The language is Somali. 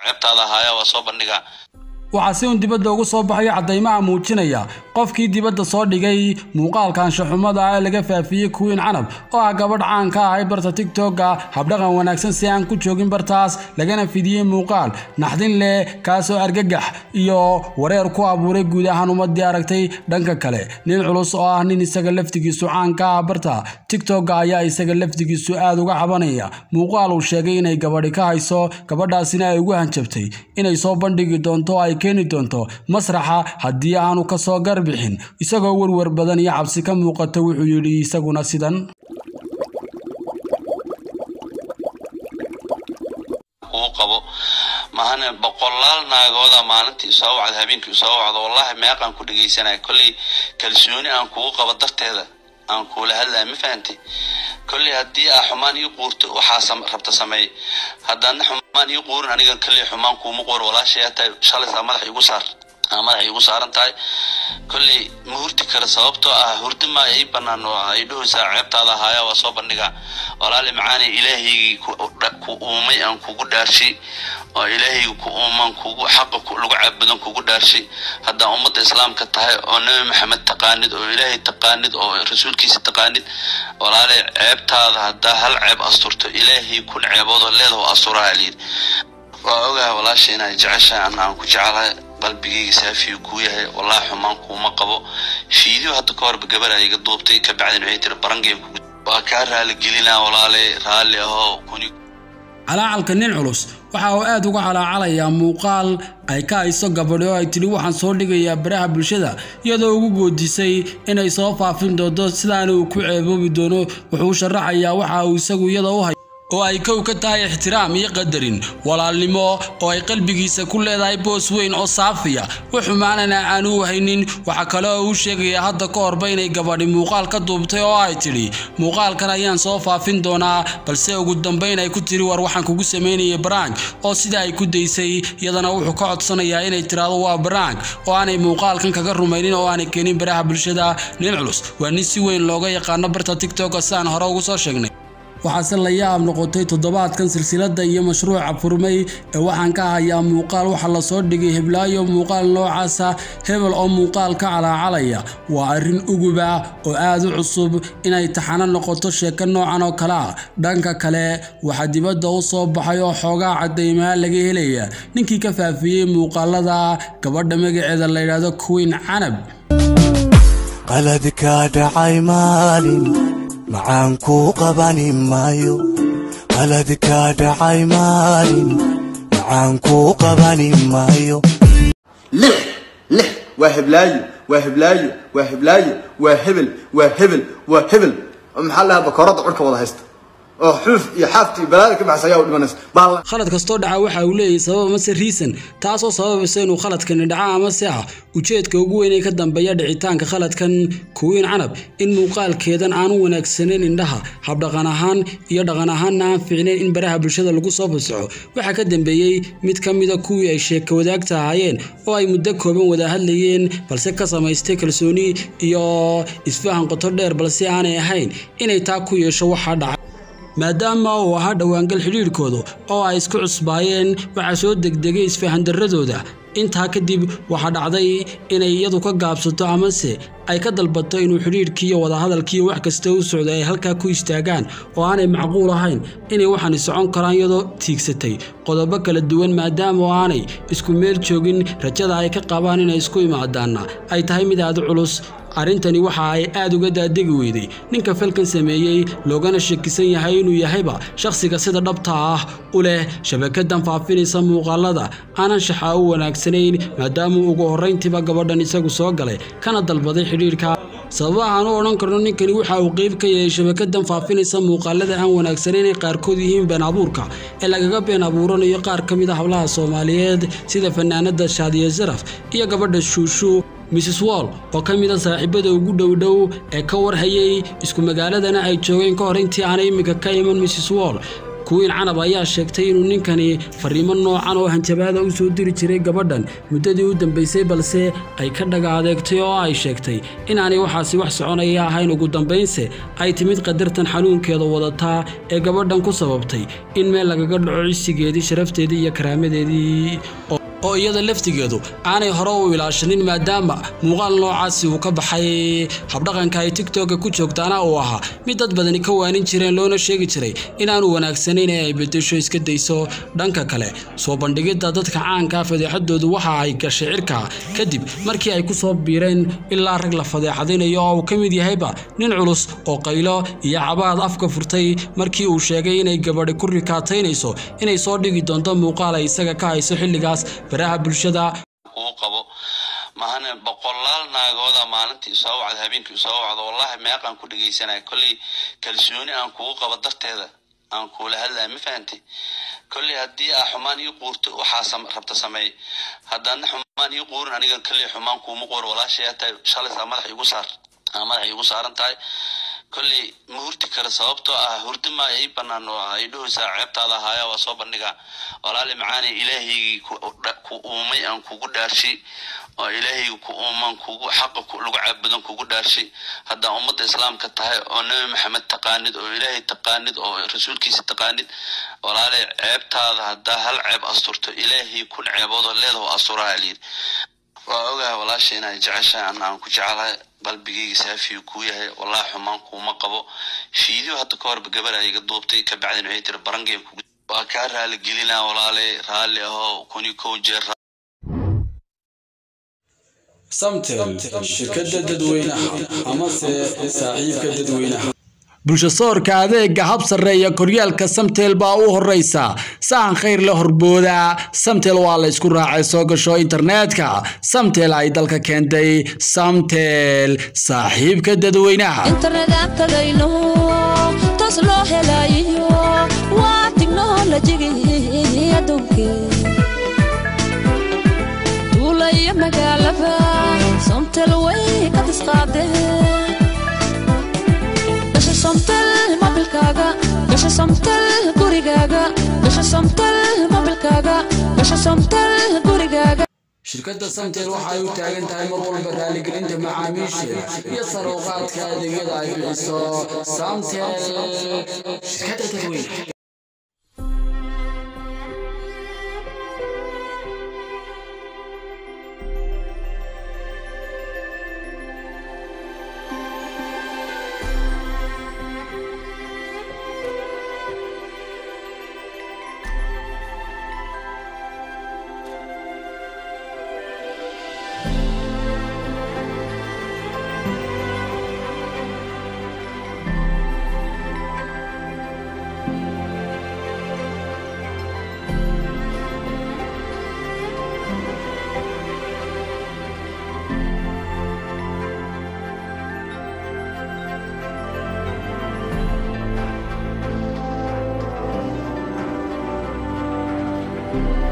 ceebtaada ahaaya waa soo bandhigaa waxaa si uun dibadda ugu soo baxaya caddaymaha muujinaya qofkii dibadda soo dhigay muuqaalka anshaxumada ah ee laga faafiyey kuwiin canab oo ah gabadh caan ka ahay barta tigtogga habdhaqan wanaagsan si aan ku joogin bartaas lagana fidiyey muuqaal naxdin leh kaasoo argagax iyo wareer ku abuuray guud ahaan ummadii aragtay dhanka kale nin culus oo ah nin isaga laftigiisu caan ka ah barta tigtogga ayaa isaga laftigiisu aad uga cabanaya muuqaal uu sheegay inay gabadhi ka hayso gabadhaasina ay ugu hanjabtay inay soo bandhigi doonto ay keeni doonto masraxa haddii aanu ka soo garbixin isagoo werwer badan iyo cabsi ka muuqata wuxuu yidhi isaguna sidan kuu qabo mahane boqolaal naagooda maalintii isoo wacda habeenkii isoo wacdo wallahi meeqaan ku dhegaysanaya kolley kalsooni aan kugu qabo darteeda aan kuula hadlaya ma fahantay kolley haddii aa xumaan ii quurto waxaa rabta sameey haddaadna xumaan ii quurin aniga kolley xumaan kuuma quur walaashay tahay shalaysaa madax igu saar madax igu saaran tahay kolley ma hurdi kara sababtoo ah hurdi maa ii banaan oo ay dhahaysaa ceebtaada ahaaya waa soo bandhigaa walaali macaani ilaahaygii ku uumay aan kugu dhaarshay oo ilaahayga ku uuman kugu xaqa lagu caabudan kugu dhaarshay haddaa ummadda islaamka tahay oo nebi maxamed taqaanid oo ilaahay taqaanid oo rasuulkiisa taqaanid walaali ceebtaada haddaa hal ceeb asturto ilaahay kun ceeboodoo leedaho asturaha layidhi waa ogahay walaasha inay jeceshahay ana aan ku jecelahay qalbigayga saafiyu kuu yahay wallahi xumaan kuuma qabo fiideo hadda ka horba gabarha iga duubtay kabacdin waxay tiri barangeen kugu waa kaa raali gelinaa walaale raalli ahoo kuni calaacalka nin culus waxa uu aad uga calaacalayaa muuqaal ay ka hayso gabadhi oo ay tidhi waxaan soo dhigayaa baraha bulshada iyadoo ugu goodisay inay soo faafin doonto sidaana uu ku ceeboobi doono wuxuu sharaxayaa waxa uu isagu iyada u hay oo ay kow ka tahay ixtiraam iyo qadarin walaalnimo oo ay qalbigiisa ku leedahay boos weyn oo saafiya wax xumaanana aanu haynin waxaa kale oo uu sheegaya hadda ka horba inay gabadhi muuqaal ka duubtay oo ay tidhi muuqaalkan ayaan soo faafin doonaa balse ugu dambayn ay ku tiri war waxaan kugu samaynayay baraang oo sida ay ku daysay iyadana wuxuu ka codsanayaa inay tiraahdo waa baraang oo aanay muuqaalkan kaga rumaynin oo aanay keenin baraha bulshada nin culus waa nin si weyn looga yaqaano barta tigtok sidaan hore ugu soo sheegnay waxaase la yaab noqotay toddobaadkan silsiladda iyo mashruuca furmay ee waxaan ka hayaa muuqaal waxaa lasoo dhigay heblaayo muuqaal noocaasa hebel oo muuqaal ka calaacalaya waa arrin uguba oo aad u cusub inay taxano noqoto sheeko noocan oo kale ah dhanka kale waxaa dibadda u soo baxay oo xoogaa caddaymaa laga helaya ninkii ka faafiyey muuqaalada gabadha magaceeda la yidhaahdo queen canab qaladka dhacay maalin macaan kuu qabani maayo qaladka dhacay maalin macaan kuu qabani maayo lix lix waa heblaayo waa heblaayo waa heblaayo waa hebel waa hebel waa hebel maxaa la dhahaa bakoorada codhka wada haysta oo xuuf iyo xaafti iyo balaada ka baxsa ayaa u dhimanaysa baa khalad kastoo dhaca waxa uu leeyahay sabab amase riisan taasoo sababaysa inuu khaladkani dhaca amase ah ujeedka ugu weyn ee ka dambeeya dhicitaanka khaladkan kuwiin canab in muuqaalkeedan aanu wanaagsanayn indhaha habdhaqan ahaan iyo dhaqan ahaanna aan fiicnayn in baraha bulshada lagu soo fasaxo waxaa ka dambeeyey mid ka mida kuwii ay sheeka wadaagta ahaayeen oo ay muddo kooban wada hadlayeen balse ka samaystay kalsooni iyo isfahan qoto dheer balse aanay ahayn inay taa ku yeesho waxaa dhacay maadaama uu ahaa dhowaangal xidhiidhkooda oo ay isku cusbaayeen waxaa soo degdegay isfahandarradooda intaa kadib waxaa dhacday inay iyadu ka gaabsato amase ay ka dalbato inuu xidhiidhkiiyo wadahadalkiiyo wax kasta u socdo ay halkaa ku istaagaan oo aanay macquul ahayn inay waxaani socon karaan iyadoo tiigsatay qodobo kala duwan maadaama oo aanay isku meel joogin rajada ay ka qabaan inay isku imaadaanna ay tahay mid aad u culus arrintani waxa ay aad uga daadegi weyday ninka falkan sameeyey loogana shakisan yahay inuu yahayba shakhsiga sida dhabta ah u leh shabakadan faafinaysa muuqaalada aanan shaxaa u wanaagsanayn maadaama ugu horrayntiiba gabadhan isagu soo galay kana dalbaday xidhiidhka sababaha aan u odhan karno ninkani waxa uu qeyb ka yahay shabakadan faafinaysa muuqaalada aan wanaagsanayn ay qaarkood yihiin been abuurka ee lagaga been abuuranayo qaar ka mid a hablaha soomaaliyeed sida fanaanada shaadiye saraf iyo gabadha shuushu mrs wall oo ka mid a saaxiibada ugu dhowdhow ee ka warhayay isku magaaladana ay joogeen ka hor intii aanay iminka ka iman mrs wall kuwiin canab ayaa sheegtay inuu ninkani fariimo noocan oo hanjabaada u soo diri jiray gabadhan muddadii u dambaysay balse ay ka dhaga adeegtay oo ay sheegtay inaanay waxaasi wax soconaya ahayn ugu dambaynse ay timid qadartan xanuunkeeda wadataa ee gabadhan ku sababtay in meel lagaga dhaco cisigeedii sharafteedii iyo karaamadeedii oo iyada laftigeedu aanay hore u ilaashanin maadaama muuqaal noocaasi uu ka baxay habdhaqanka ay tigtooka ku joogtaana uu ahaa mid dad badani ka waanin jireen loona sheegi jiray inaanu wanaagsanayn ee ay bedesho iska dayso dhanka kale soo bandhigidda dadka caankaa fadeexadoodu waxa ay gashay cirka kadib markii ay ku soo biireen ilaa rag la fadeexadinayo oo uu ka mid yahayba nin culus oo qaylo iyo cabaad afka furtay markii uu sheegay inay gabadhi ku rikaataynayso inay soo dhigi doonto muuqaal ay isaga ka hayso xilligaas baraha bulshada uu qabo mahane boqolaal naagooda maalintii isoo wacda habeenkii isoo wacdo wallahi meeqaan ku dhegaysanaya kolley kalsooni aan kugu qabo darteeda aan kuula hadlaya ma fahantay kolley haddii aa xumaan ii quurto waxaa rabta sameey haddaadna xumaan ii quurin anigan kolley xumaan kuuma quur walaashay tahay shalaysaa madax igu saar aa madax igu saaran tahay kolley ma hurti kara sababtoo ah hurdi maa ii banaan oo ay dhahaysaa ceebtaada ahaaya waa soo bandhigaa walaali macaani ilaahaygii ku uumay aan kugu dhaarshay oo ilaahayga ku uuman kugu xaqa lagu caabudan kugu dhaarshay haddaa ummadda islaamka tahay oo nabi maxamed taqaanid oo ilaahay taqaanid oo rasuulkiisa taqaanid walaali ceebtaada haddaa hal ceeb asturto ilaahay kun ceeboodoo leedaho asturaha layidhi waa ogahay walaasha inaad jeceshahay ana aan ku jecelahay qalbigayga saafiyu kuu yahay wallahi xumaan kuuma qabo fiideo hadda ka horba gabara iga duubtay kabacdin waxay tiri barangeen kugu waa kaa raali gelinaa walaale raalli ahoo kuni kow jeer samtel shirkadda dadweynaha amase saaxiibka dadweynaha bulsho soorka adeega hab sarreeya koryaalka samtel baa u horeysa sahan khayr la horbooda samtel waa la isku raacay soo gasho internetka samtel ay dalka keentay samtel saaxiibka dadweynaha internet aan tagayno taas loo helayo waa tiknolojigii adduunkee duula iyo magaalaba samtel way ka tisqaadeen gasha samtel mobilkaaga gasha samtel gurigaaga gasha samtel mobilkaaga gasha samtel gurigaaga shirkadda samtel waxa ay u taagan tahay mar walba raaligelinta macaamiisheeda iyo sare u qaadka adeegyada ay bixiso samtel shirkadda dadweynaha thank you